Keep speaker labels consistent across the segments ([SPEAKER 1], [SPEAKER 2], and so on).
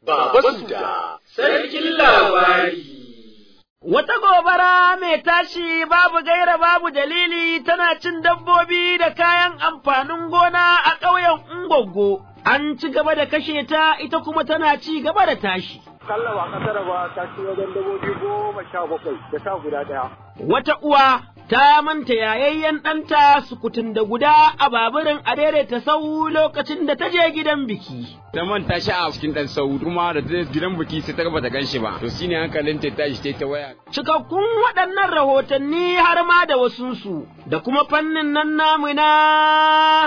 [SPEAKER 1] Baba Suda, sarkin labari.
[SPEAKER 2] Wata gobara mai tashi babu gaira babu dalili tana cin dabbobi da kayan amfanin gona a ƙauyen Ungwaggo. An ci gaba da kashe ta ita kuma tana ci gaba da tashi.
[SPEAKER 3] Kalla ba kasar ba ta ci wajen dabbobi goma sha bakwai da sha guda ɗaya.
[SPEAKER 2] Wata uwa ta manta yayayyen ɗanta sukutun da guda a baburin a daidaita sau lokacin da ta je gidan biki.
[SPEAKER 4] ta manta shi a cikin dan sau kuma da ta gidan biki sai ta bata gan shi ba to shine hankalin ta tashi ta ta waya
[SPEAKER 2] Cikakkun waɗannan rahotanni har ma da wasunsu da kuma fannin nan namu na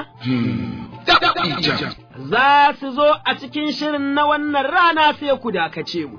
[SPEAKER 2] za su zo a cikin shirin na wannan rana sai ku dakace mu.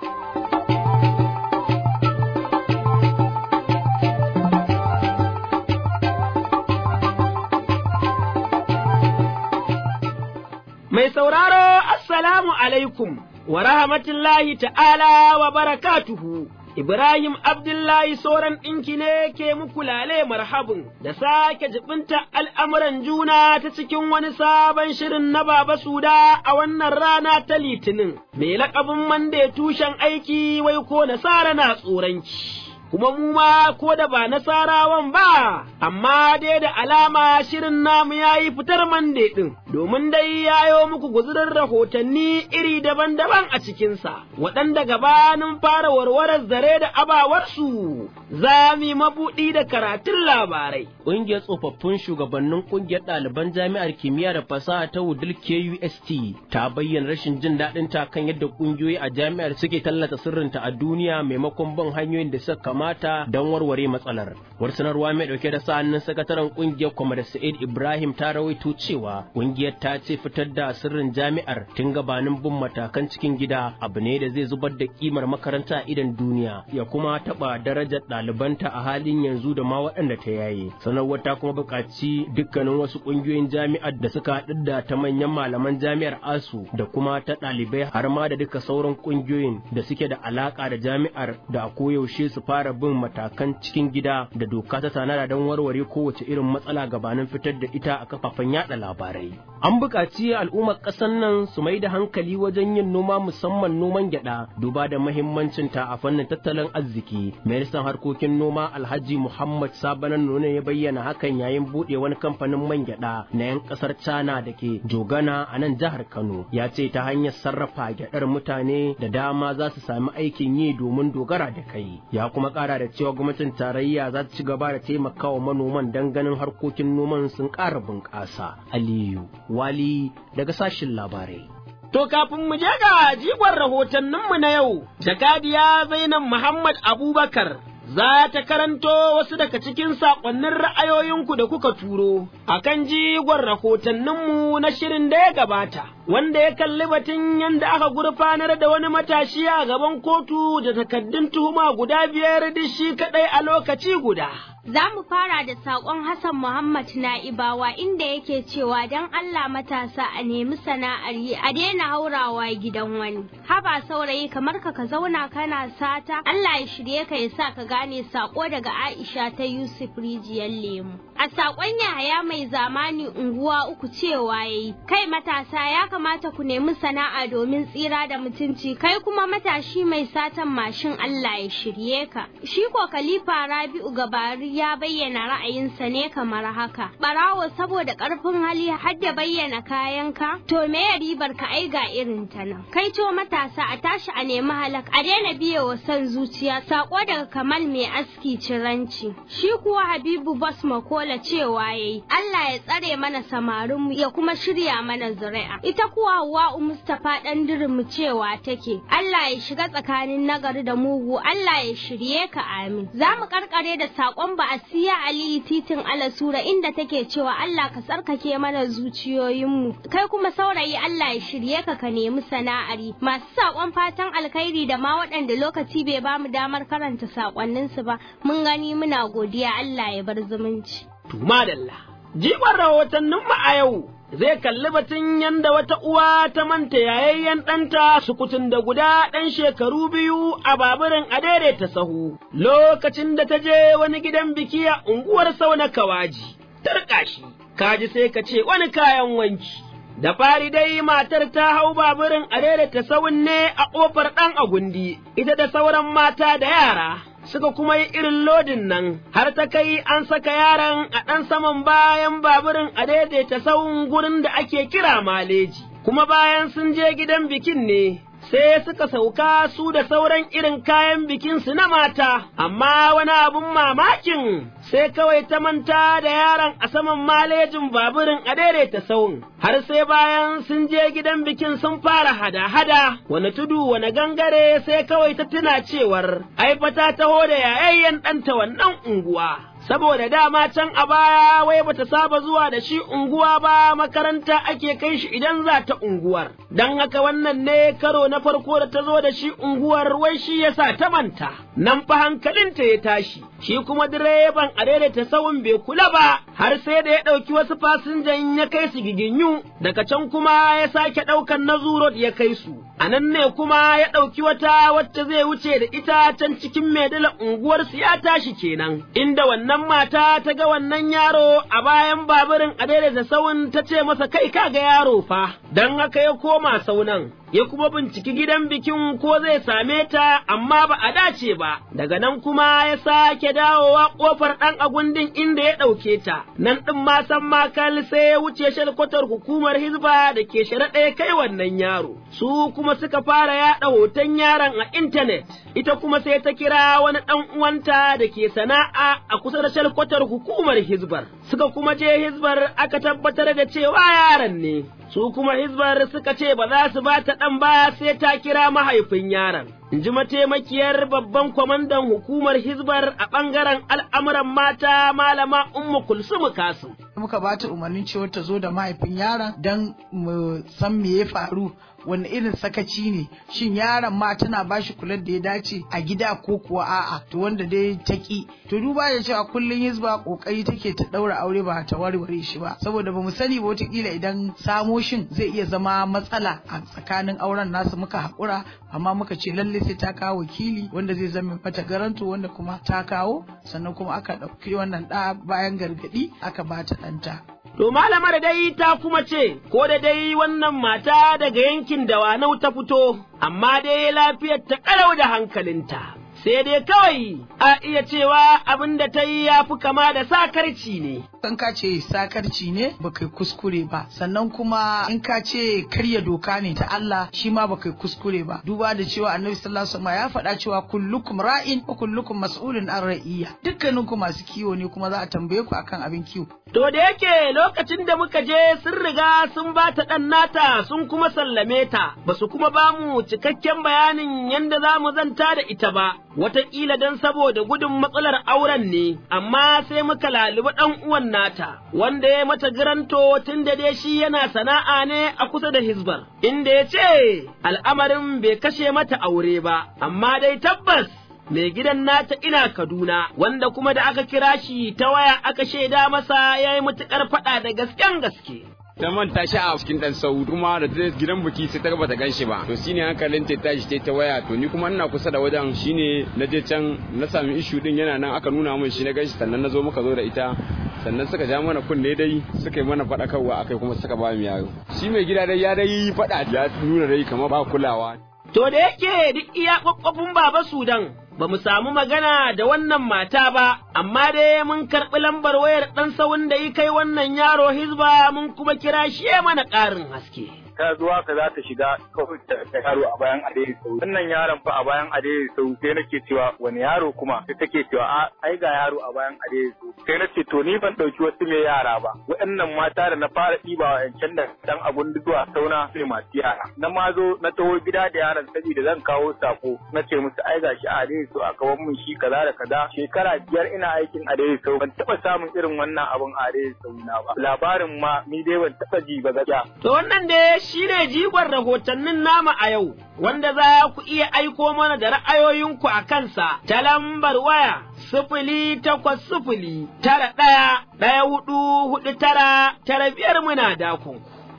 [SPEAKER 2] Mai sauraro, Assalamu alaikum wa rahmatullahi ta'ala wa barakatuhu. Ibrahim Abdullahi sauran ɗinki ne ke muku lale marhabin da sake jibinta al'amuran juna ta cikin wani sabon shirin na Baba Suda a wannan rana ta Litinin, mai laƙabin mande tushen aiki wai ko nasara na tsoronki. kuma mu ma ko da ba nasarawan ba, amma dai da alama shirin namu ya yi fitar mande ɗin, domin dai yayo muku guzurin rahotanni iri daban-daban a cikinsa, waɗanda gabanin fara warwarar zare da abawarsu, za mu mabuɗi da karatun labarai.
[SPEAKER 5] Ƙungiyar tsofaffin shugabannin ƙungiyar ɗaliban jami'ar kimiyya da fasaha ta Wudil KUST ta bayyana rashin jin daɗin ta kan yadda ƙungiyoyi a jami'ar suke tallata sirrinta a duniya maimakon bin hanyoyin da suka kamata don warware matsalar. Wata sanarwa mai ɗauke da sa'annin sakataren ƙungiyar Kwamar Sa'id Ibrahim ta rawaito cewa ƙungiyar ta ce fitar da sirrin jami'ar tun gabanin bin matakan cikin gida abu ne da zai zubar da kimar makaranta a idan duniya ya kuma taɓa darajar ɗalibanta a halin yanzu da ma waɗanda ta yaye. Sanarwar ta kuma buƙaci dukkanin wasu ƙungiyoyin jami'ar da suka haɗu da ta manyan malaman jami'ar ASU da kuma ta ɗalibai har ma da duka sauran ƙungiyoyin da suke da alaƙa da jami'ar da a koyaushe su fara bin matakan cikin gida da doka ta tanada don warware kowace irin matsala gabanin fitar da ita a kafafen yada labarai. An buƙaci al'ummar ƙasar nan su mai da hankali wajen yin noma musamman noman gyaɗa duba da mahimmancin ta a fannin tattalin arziki. Ministan harkokin noma Alhaji Muhammad Sabanan Nuna ya bayyana hakan yayin buɗe wani kamfanin man gyaɗa na 'yan ƙasar China da ke Jogana a nan jihar Kano. Ya ce ta hanyar sarrafa gyaɗar mutane da dama za su sami aikin yi domin dogara da kai. Ya kuma ƙara da cewa gwamnatin tarayya za ta ci gaba da taimakawa manoman don ganin harkokin noman sun ƙara bunƙasa. Aliyu Wali daga sashin labarai.
[SPEAKER 2] To kafin mu je ga jigon rahotanninmu na yau, jakadiya Zainab Muhammad Abubakar za ta karanto wasu daga cikin saƙonnin ra'ayoyinku da kuka turo a kan jigon rahotanninmu na shirin da ya gabata, wanda ya kalli batun yadda aka gurfanar da wani matashi a gaban kotu da takaddun tuhuma guda biyar da shi kaɗai a lokaci guda.
[SPEAKER 6] Za mu fara da saƙon Hassan Muhammad Na'ibawa inda yake cewa don Allah matasa a nemi sana'ar yi a daina haurawa gidan wani. Haba saurayi kamar ka ka zauna kana sata Allah ya shirye ka ya sa ka gane saƙo daga Aisha ta Yusuf Rijiyar Lemu. A saƙon Yahaya mai zamani unguwa uku cewa yayi kai matasa ya kamata ku nemi sana'a domin tsira da mutunci kai kuma matashi mai satan mashin Allah ya shirye ka. Shi ko Khalifa Rabi'u Gabari ya bayyana ra'ayinsa ne kamar haka. Barawo saboda ƙarfin hali har da bayyana kayanka, to me ya ribar ka ai ga irin ta nan. Kai to matasa a tashi a nemi halak, a daina biye wa son zuciya, sako daga Kamal mai aski ciranci. Shi kuwa Habibu Bas Makola cewa yayi, Allah ya tsare mana samarinmu ya kuma shirya mana zuri'a. Ita kuwa Hawwa'u Mustapha dan mu cewa take, Allah ya shiga tsakanin nagari da mugu, Allah ya shirye ka amin. Za mu karkare da sakon ba a siya Aliyu titin Alasura inda take cewa Allah ka tsarkake mana zuciyoyinmu kai kuma saurayi Allah ya shirye ka ka nemi sana'ari masu saƙon fatan alkhairi da ma waɗanda lokaci bai ba mu damar karanta saƙonninsu ba mun gani muna godiya Allah ya bar zumunci.
[SPEAKER 2] Tuma dalla, jigon rahotanninmu a yau zai kalli batun yanda wata uwa ta manta yayayyen ɗanta sukutun da guda ɗan shekaru biyu a baburin a daidaita sahu lokacin da ta je wani gidan biki a unguwar sauna kawaji tarka shi kaji sai ka ce wani kayan wanki Da fari dai matar ta hau baburin a ta sawun ne a ƙofar ɗan agundi, ita da sauran mata da yara. Suka kuma yi irin lodin nan, har ta kai an saka yaron a ɗan saman bayan baburin a daidaita sawun gurin da ake kira maleji. Kuma bayan sun je gidan bikin ne, sai suka sauka su da sauran irin kayan bikinsu na mata, amma wani abin mamakin sai kawai ta manta da yaron a saman malejin baburin a daidaita sauyin, har sai bayan sun je gidan bikin sun fara hada-hada, wani tudu wani gangare sai kawai ta tuna cewar, ai fa ta taho da yayayyen ɗanta wannan unguwa. saboda dama can a baya wai bata saba zuwa da shi unguwa ba makaranta ake kai shi idan za ta unguwar, don haka wannan ne karo na farko da ta zo da shi unguwar wai shi yasa ta manta, nan fa hankalinta ya tashi, shi kuma direban a daidaita sawun bai kula ba, har sai da ya ɗauki wasu fasinjan ya kai su giginyu, daga can kuma ya sake ɗaukan na zurot ya kai su. A nan ne kuma ya ɗauki wata wacce zai wuce da ita can cikin maidala unguwarsu ya tashi kenan, inda wannan mata ta ga wannan yaro a bayan baburin a daidaita sauyin ta ce masa kai ka ga yaro fa, don haka ya koma saunan. ya kuma binciki gidan bikin ko zai same ta amma ba a dace ba, daga nan kuma ya sake dawowa ƙofar ɗan agundin inda ya ɗauke ta, nan ɗin ma san makal sai ya wuce shalkwatar hukumar hizba da ke sharaɗe kai wannan yaro, su kuma suka fara yaɗa hoton yaron a intanet, ita kuma sai ta kira wani ɗan uwanta da ke sana'a a kusa da shalkwatar hukumar hizbar, suka kuma je hizbar aka tabbatar da cewa yaron ne. su kuma hizbar suka ce ba za su ba ta ɗan ba sai ta kira mahaifin yaron. In ji mataimakiyar babban kwamandan hukumar hizbar a ɓangaren al'amuran mata malama Ummu Kulsumu Kasim.
[SPEAKER 7] Muka ba ta umarnin cewa ta zo da mahaifin yaron don mu san me ya faru wani irin sakaci ne shin yaron ma tana bashi kular da ya dace a gida ko kuwa a'a to wanda dai ta ki to duba da cewa kullun hizba kokari take ta daura aure ba ta warware shi ba saboda bamu sani ba wataƙila idan samo shin zai iya zama matsala a tsakanin auren nasu muka haƙura amma muka ce lalle sai ta kawo wakili wanda zai zama mata garanto wanda kuma ta kawo sannan kuma aka ɗauki wannan ɗa bayan gargaɗi aka bata ɗanta.
[SPEAKER 2] To malamar dai ta kuma ce, ko da dai wannan mata daga yankin dawanau ta fito, amma dai lafiyar ta ƙarau da hankalinta. Sai dai kawai a iya cewa abin da ta yi ya fi kama da sakarci ne.
[SPEAKER 7] in ka ce sakarci ne baka kuskure ba sannan kuma in ka ce karya doka ne ta Allah shi ma baka kuskure ba duba da cewa annabi sallallahu alaihi wasallam ya faɗa cewa kullukum ra'in wa kullukum mas'ulun an ra'iyya dukkaninku masu kiwo ne kuma za a tambaye ku akan abin kiwo
[SPEAKER 2] To da yake lokacin da muka je sun riga sun ba ta ɗan nata sun kuma sallame ta, ba su kuma ba mu cikakken bayanin yadda za mu zanta da ita ba, wataƙila don saboda gudun matsalar auren ne, amma sai muka lalubi ɗan uwan nata, wanda ya mata giranto tun da dai shi yana sana'a ne a kusa da hizbar, inda ya ce al'amarin bai kashe mata aure ba, amma dai tabbas mai gidan nata ina Kaduna, wanda kuma da aka kira shi ta waya aka shaida masa ya yi matuƙar faɗa da gasken gaske.
[SPEAKER 4] ta manta shi a cikin dan sau kuma da ta gidan biki sai ta ga bata ganshi ba to shine hankalin ta tashi ta ta waya to ni kuma ina kusa da wajen shine na je can na sami ishu din yana nan aka nuna min shi na ganshi sannan na zo muka zo da ita sannan suka ja mana kunne dai suka yi mana faɗakarwa akai kuma suka ba mu yaro shi mai gida dai ya dai faɗa ya nuna dai kamar ba kulawa
[SPEAKER 2] To da yake duk iya ƙwaƙwafin Baba Sudan, ba mu samu magana da wannan mata ba, amma dai mun karɓi lambar wayar ɗan sawun da yi kai wannan yaro hizba mun kuma kira shi mana ƙarin haske.
[SPEAKER 3] ta zuwa ka za ta shiga kawai ta yaro a bayan adai sau wannan yaron fa a bayan adai sau sai nake cewa wani yaro kuma sai take cewa a ai ga yaro a bayan adai sau sai na ce to ni ban dauki wasu mai yara ba waɗannan mata da na fara ɗiba wa yancan da dan abun zuwa sauna sai masu yara na ma zo na taho gida da yaron saboda zan kawo sako na ce musu ai gashi a adai sau a kawo mun shi kaza da kaza shekara biyar ina aikin adai sau ban taɓa samun irin wannan abun a adai sau na ba labarin ma ni dai ban taɓa ji ba gaskiya
[SPEAKER 2] To wannan dai shi ne jigon rahotannin nama a yau, wanda za ku iya aiko mana da ra'ayoyinku a kansa ta lambar waya sifili takwas sifili tara ɗaya ɗaya hudu hudu tara tara biyar muna dakon.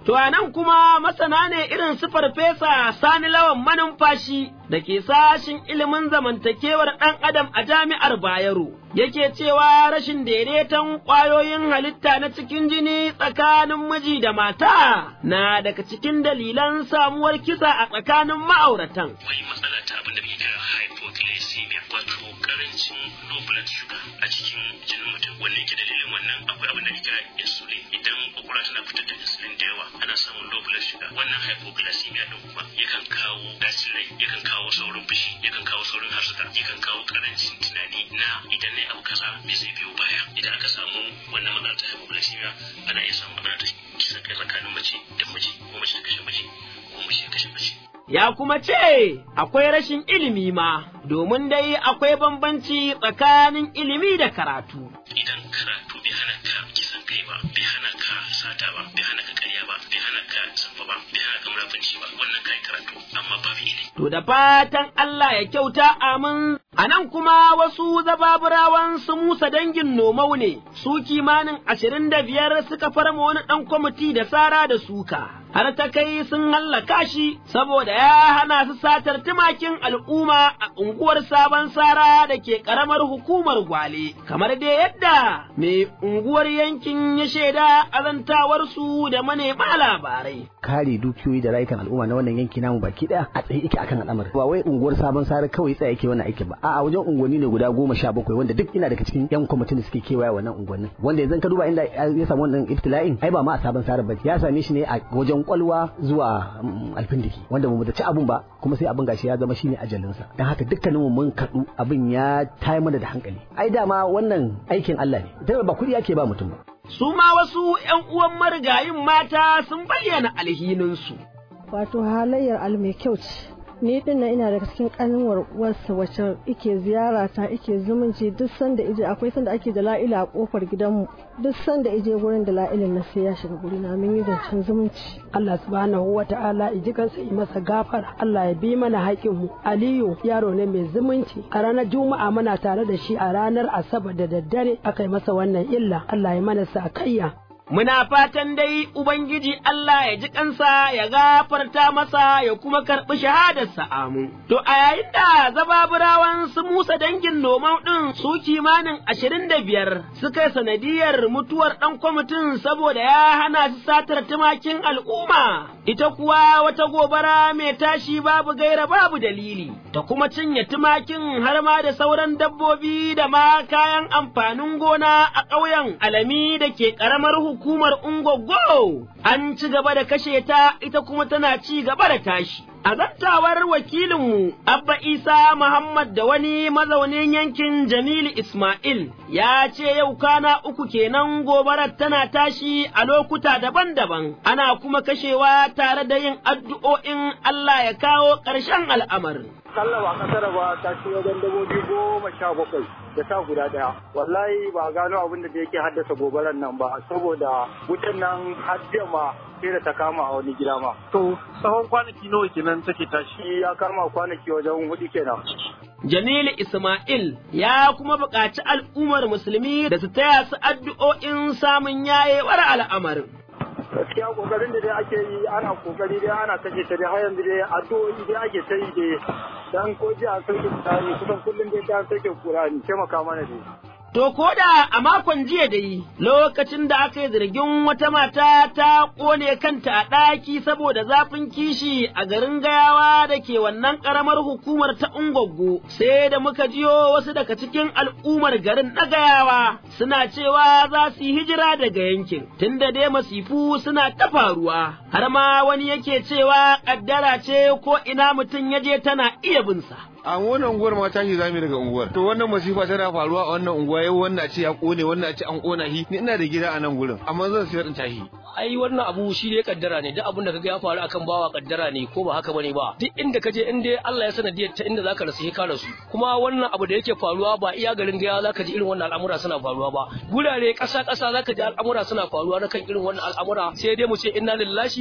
[SPEAKER 2] To a nan kuma masana ne irin su farfesa sani lawan manumfashi da ke sashin ilimin zamantakewar ɗan adam a jami'ar Bayero. Yake cewa rashin daidaiton ƙwayoyin halitta na cikin jini tsakanin miji da mata na daga cikin dalilan samuwar kisa a tsakanin ma'auratan.
[SPEAKER 8] Akwai matsala ta abin da ake kira hypoglycemia wato karancin low blood sugar a cikin jinin mutum wanne yake dalilin wannan akwai abin da ake kira insulin idan kwakwalwa tana fitar da insulin da yawa ana samun low blood sugar wannan hypoglycemia din kuma yakan kawo dacin rai yakan kawo saurin fushi yakan kawo saurin harsuka yakan kawo karancin tunani na idan ne abu kaza me zai biyo baya idan aka samu wannan matsala ta hypoglycemia ana iya samun matsala ta kisa kai tsakanin mace da miji ko mace ta kashe miji ko mace ta kashe mace
[SPEAKER 2] ya kuma ce akwai rashin ilimi ma, domin dai akwai bambanci tsakanin ilimi da karatu.
[SPEAKER 8] Idan karatu bai hana ka kisan kai ba, bai hana ka sata ba, bai hana ka karya ba, bai hana ka sanfa ba, bai hana ka murafanci ba, wannan kai karatu amma babu ilimi.
[SPEAKER 2] To da fatan Allah ya kyauta amin. A nan kuma wasu zababurawan su Musa dangin nomau ne, su kimanin ashirin da biyar suka farma wani ɗan kwamiti da sara da suka. har ta kai sun hallaka shi saboda ya hana su satar tumakin al'umma a unguwar sabon sara da ke ƙaramar hukumar gwale, kamar dai yadda mai unguwar yankin ya shaida azantawarsu da manema labarai.
[SPEAKER 9] Kare dukiyoyi da rayukan al'umma na wannan yanki namu baki ɗaya a tsaye yake akan al'amari. Ba wai unguwar sabon sara kawai tsaye yake wannan aikin ba, a'a wajen unguwanni ne guda goma sha bakwai wanda duk ina daga cikin yan kwamitin da suke kewaye wannan unguwannin. Wanda yanzu ka duba inda ya samu wannan ibtila'in ai ba ma a sabon sara ba ya same shi ne a wajen kwalwa zuwa alfindiki wanda mu da ci abun ba kuma sai abin gashi ya zama shine ajalinsa dan haka dukkaninmu mun kadu abin ya tayi mana da hankali ai dama wannan aikin Allah ne dan ba kuɗi ake ba mutum ba
[SPEAKER 2] su ma wasu ƴan uwan marigayin mata sun bayyana alhininsu
[SPEAKER 10] wato halayyar al mai kyau ce ni din nan ina daga cikin kanuwar uwarsa wacce ike ziyara ta ike zumunci duk sanda ije akwai sanda ake da la'ila a kofar gidanmu duk sanda ije gurin da la'ilin na sai ya shiga guri na mun yi zancen zumunci
[SPEAKER 11] Allah subhanahu wa ta'ala iji kansa yi masa gafara Allah ya bi mana haƙin mu Aliyu yaro ne mai zumunci a ranar Juma'a muna tare da shi a ranar Asabar da daddare aka yi masa wannan illa Allah ya mana sakayya
[SPEAKER 2] Muna fatan dai Ubangiji Allah ya ji kansa ya gafarta masa ya kuma karɓi shahadarsa amu. To a yayin da zababurawan su Musa dangin nomau ɗin su kimanin ashirin da biyar suka sanadiyar mutuwar ɗan kwamitin saboda ya hana su satar tumakin al'umma. Ita kuwa wata gobara mai tashi babu gaira babu dalili, ta kuma cinye tumakin har ma da sauran dabbobi da ma kayan amfanin gona a ƙauyen alami da ke ƙaramar hukumar Ungogo an ci gaba da kashe ta ita kuma tana ci gaba da tashi. A zantawar wakilinmu Abba Isa Muhammad da wani mazaunin yankin Jamilu Ismail ya ce yau kana uku kenan gobarar tana tashi a lokuta daban-daban, ana kuma kashewa tare da yin addu'o'in Allah ya kawo ƙarshen al'amarin.
[SPEAKER 3] Kalla ba kasar ba ta ci wajen dabobi goma sha bakwai da sa guda daya. Wallahi ba gano abin da yake haddasa gobarar nan ba saboda wutan nan har ma sai da ta kama a wani gida ma.
[SPEAKER 12] To tsawon kwanaki nawa kenan take tashi?
[SPEAKER 3] Ya kama kwanaki wajen hudu kenan.
[SPEAKER 2] Jamilu Ismail ya kuma buƙaci al'ummar musulmi da su taya su addu'o'in samun yayewar al'amarin.
[SPEAKER 3] gaskiya kokarin da dai ake yi ana kokari dai ana kashe ta dai har yanzu dai addu'o'i dai ake ta yi dai dan ko ji a sauke kurani kusan kullum dai ta sauke kurani taimaka mana dai
[SPEAKER 2] To ko da a makon jiya dai lokacin da aka yi zargin wata mata ta ƙone kanta a ɗaki saboda zafin kishi a garin gayawa da ke wannan ƙaramar hukumar ta Ungwaggo sai da muka jiyo wasu daga cikin al'ummar garin na gayawa suna cewa za su yi hijira daga yankin tunda dai masifu suna ta faruwa har ma wani yake cewa ƙaddara ce ko ina mutum ya je tana iya binsa.
[SPEAKER 13] a wannan unguwar ma tashi zamu daga unguwar to wannan masifa tana faruwa a wannan unguwa yau wannan a ce ya kone wannan a ce an kona shi ni ina da gida a nan gurin amma zan sayar in tashi
[SPEAKER 14] ai wannan abu shi ne kaddara ne duk abin da kaga ya faru akan bawa kaddara ne ko ba haka bane ba duk inda kaje in dai Allah ya sanadiyar ta inda zaka rasu ka rasu kuma wannan abu da yake faruwa ba iya garin gaya zaka ji irin wannan al'amura suna faruwa ba gurare ƙasa ƙasa zaka ji al'amura suna faruwa na kan irin wannan al'amura sai dai mu ce inna lillahi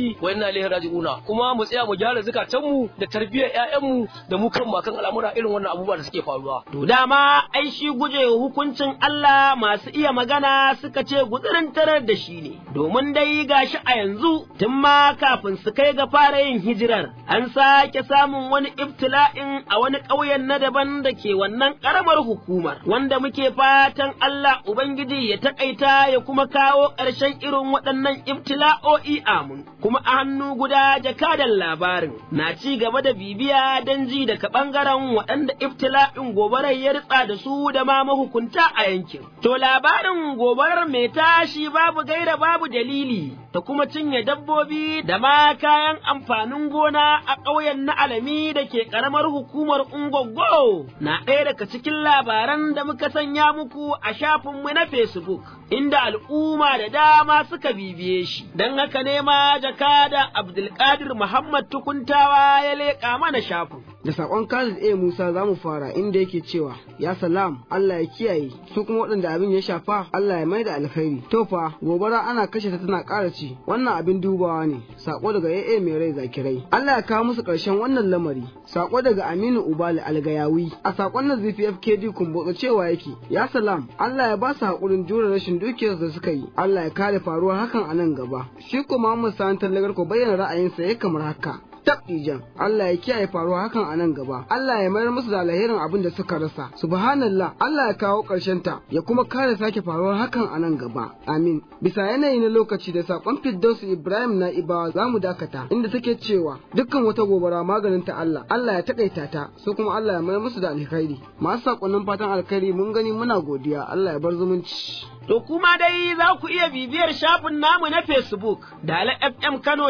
[SPEAKER 14] lillahi wa inna ilaihi raji'una kuma mu tsaya mu gyara zukatanmu da tarbiyyar ƴaƴanmu da mu kan makan al'amura irin wannan abubuwa da suke faruwa
[SPEAKER 2] To dama ai shi guje hukuncin Allah masu iya magana suka ce gutsirin tarar da shi ne, domin dai gashi a yanzu tun ma kafin su kai ga fara yin hijirar, an sake samun wani ibtila'in a wani ƙauyen na daban da ke wannan ƙaramar hukumar, wanda muke fatan Allah Ubangiji ya taƙaita ya kuma kawo ƙarshen irin waɗannan ibtila'o'i amin, kuma a hannu guda jakadan labarin na ci gaba da bibiya don ji daga ɓangaren waɗanda ibtila'in gobarar ya ritsa da su da ma mahukunta a yankin. To labarin gobarar mai tashi babu gaira babu dalili ta kuma cinye dabbobi da ma kayan amfanin gona a ƙauyen na alami da ke ƙaramar hukumar Ungogo na ɗaya daga cikin labaran da muka sanya muku a shafinmu na Facebook inda al'umma da dama suka bibiye shi. Don haka ne ma jakada Abdulkadir Muhammad Tukuntawa ya leƙa mana shafin.
[SPEAKER 15] da sakon Khalid A Musa za mu fara inda yake cewa ya salam Allah ya kiyaye su kuma waɗanda abin ya shafa Allah ya mai da alkhairi to fa gobara ana kashe ta tana ƙara ci wannan abin dubawa ne sako daga AA mai rai zakirai Allah ya kawo musu ƙarshen wannan lamari sako daga Aminu Ubali Algayawi a sakon na ZPFKD kumbotsa cewa yake ya salam Allah ya ba su haƙurin jure rashin dukiyar da suka yi Allah ya kare faruwar hakan a nan gaba shi kuma Muhammad Sani Tallagar ko bayyana ra'ayinsa ya kamar haka tabdijan Allah ya kiyaye faruwa hakan a nan gaba Allah ya mayar musu da alherin abin da suka rasa subhanallah Allah ya kawo ƙarshen ta ya kuma kare sake faruwar hakan a nan gaba amin bisa yanayi na lokaci da sakon Firdausu Ibrahim na Ibawa za mu dakata inda take cewa dukkan wata gobara maganin ta Allah Allah ya takaita ta su kuma Allah ya mayar musu da alkhairi masu sakonnin fatan alkhairi mun gani muna godiya Allah ya bar zumunci
[SPEAKER 2] To kuma dai za ku iya bibiyar shafin namu na Facebook, Dala FM Kano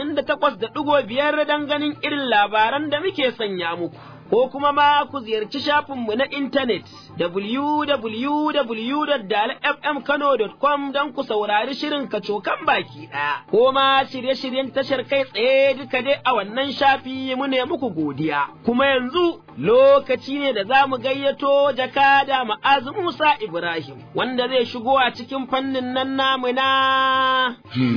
[SPEAKER 2] 88.5 don ganin irin labaran da muke sanya muku. Ko kuma ma ku ziyarci shafinmu na intanet www.dalafmkano.com don ku saurari shirin kacokan baki ɗaya. Ko ma shirye-shiryen tashar kai tsaye duka dai a wannan shafi mu ne muku godiya. Kuma yanzu lokaci ne da za mu gayyato jakada ma'azu Musa Ibrahim wanda zai shigo a cikin fannin nan namu na.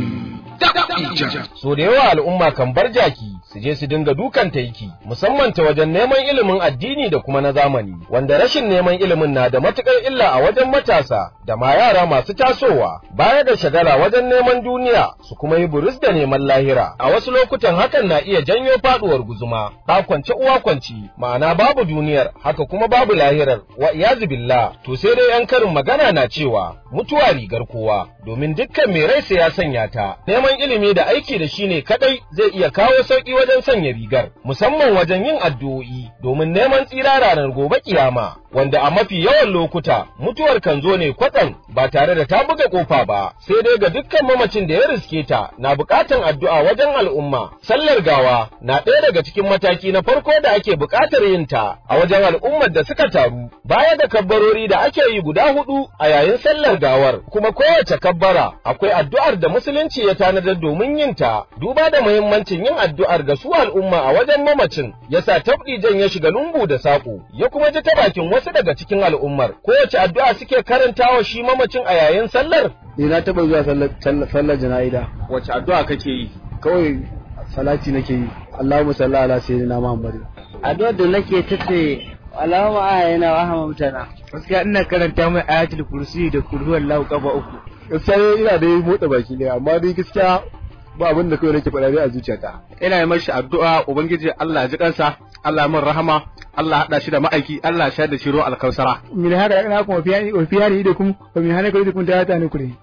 [SPEAKER 16] So da yawa al'umma kan bar jaki su je su dinga dukan taiki musamman ta wajen neman ilimin addini da kuma na zamani wanda rashin neman ilimin na da matukar illa a wajen matasa da ma yara masu tasowa baya da shagala wajen neman duniya su kuma yi buris da neman lahira a wasu lokutan hakan na iya janyo faduwar guzuma ta kwance uwa kwanci ma'ana babu duniyar haka kuma babu lahirar wa iyazu billah to sai dai yan karin magana na cewa mutuwa rigar kowa domin dukkan mai rai sai ya sanya ta neman ilimi da aiki da shi ne kadai zai iya kawo sauki wajen sanya rigar musamman wajen yin addu'o'i domin neman tsira ranar gobe kiyama wanda a mafi yawan lokuta mutuwar kan zo ne kwatsam ba tare da ta buga kofa ba sai dai ga dukkan mamacin da ya riske ta na bukatan addu'a wajen al'umma sallar gawa na ɗaya daga cikin mataki na farko da ake bukatar yin ta a wajen al'ummar da suka taru baya da kabbarori da ake yi guda hudu a yayin sallar gawar kuma kowace kabbara akwai addu'ar da musulunci ya tanadar domin yin ta duba da muhimmancin yin addu'ar ga su al'umma a wajen mamacin yasa tabdijan ya shiga lungu da saƙo ya kuma ji ta bakin wasu daga cikin al'ummar kowace addu'a suke karantawa shi mamacin a yayin sallar
[SPEAKER 17] ni na taɓa zuwa sallar jana'ida
[SPEAKER 16] wace addu'a kake yi
[SPEAKER 17] kawai salati nake yi Allahumma salli ala sayyidina Muhammad
[SPEAKER 18] addu'ar da nake tace Allahumma ayyana wa hamamtana gaskiya ina karanta mai ayatul kursi da kulhu wallahu kafa uku
[SPEAKER 17] gaskiya ina da motsa baki ne amma dai gaskiya ba abin da kawai nake faɗa dai a zuciyata
[SPEAKER 19] ina yi mashi addu'a ubangiji Allah ya ji kansa Allah ya min rahama Allah haɗa shi da ma'aiki Allah ya da shi ruwan alkausara
[SPEAKER 20] min hada ina kuma fiyani wa fiyani da kun wa min hana kai kun ta ta ne kure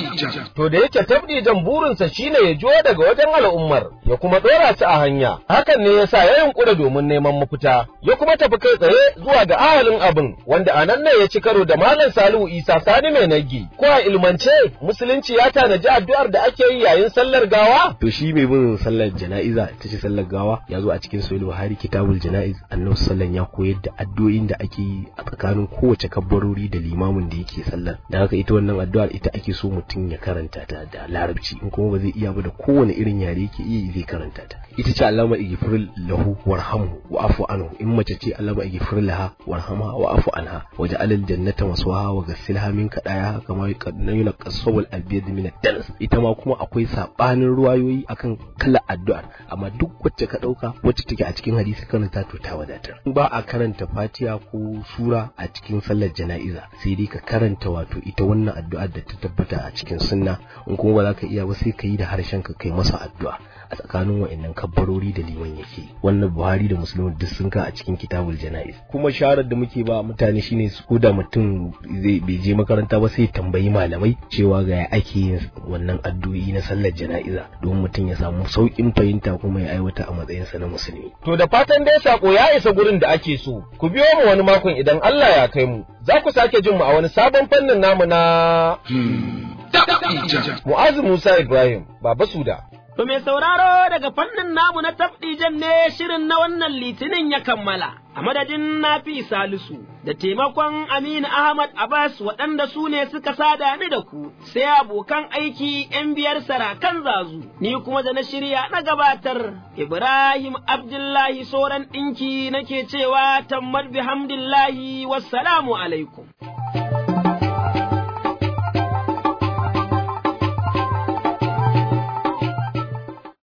[SPEAKER 16] to da yake tabdijan burinsa shine ya jo daga wajen al'ummar ya kuma dora su a hanya hakan ne yasa ya yunkura domin neman mafita ya kuma tafi kai tsaye zuwa ga ahalin abin wanda a nan ne ya ci karo da malam Salihu Isa Sani mai nagi ko a ilmance musulunci ya tanaji addu'ar da ake yi yayin sallar gawa
[SPEAKER 21] to shi mai bin sallar jana'iza ita ce sallar gawa ya zo a cikin sahih Buhari kitabul jana'iz annabi sallan ya koyar da addu'o'in da ake yi a tsakanin kowace kabbarori da limamin da yake sallar da haka ita wannan addu'ar ita ake so mutum mutum ya karanta ta da larabci in kuma ba zai iya ba da kowane irin yare yake iya zai karanta ta ita ce Allahumma ighfir lahu warhamhu wa'fu anhu in mace ce Allahumma ighfir laha warhamha wa'fu anha waj'al al-jannata maswaha wa ghassilha min kadaya kama yuna qasawul albiyad min ad-danas ita ma kuma akwai sabanin ruwayoyi akan kala addu'ar amma duk wacce ka dauka wacce take a cikin hadisi karanta to ta wadatar ba a karanta Fatiha ko sura a cikin sallar jana'iza sai dai ka karanta wato ita wannan addu'ar da ta tabbata a cikin sunna in kuma ba za ka iya ba sai ka yi da harshen ka kai masa addu'a a tsakanin wa'annan kabbarori da liman yake wannan buhari da musulmi duk sun ka a cikin kitabul jana'iz kuma sharar da muke ba mutane shine su koda mutum zai bai je makaranta ba sai tambayi malamai cewa ga ya ake yin wannan addu'o'i na sallar jana'iza don mutum ya samu sauƙin fahimta kuma ya aiwata a matsayinsa na musulmi
[SPEAKER 16] To da fatan dai sako ya isa gurin da ake so, ku biyo mu wani makon idan Allah ya kai mu, za ku sake jin mu a wani sabon fannin namu na Mu'azu Musa Ibrahim, Baba Suda.
[SPEAKER 2] To mai sauraro daga fannin namu na tafdijan ne shirin na wannan litinin ya kammala. A madadin Nafi Salisu da taimakon Aminu Ahmad Abbas waɗanda su ne suka sada ni da ku, sai abokan aiki ‘yan biyar sarakan zazu, ni kuma da na shirya na gabatar. Ibrahim Abdullahi Soran ɗinki nake cewa tammar bihamdillahi wassalamu alaikum.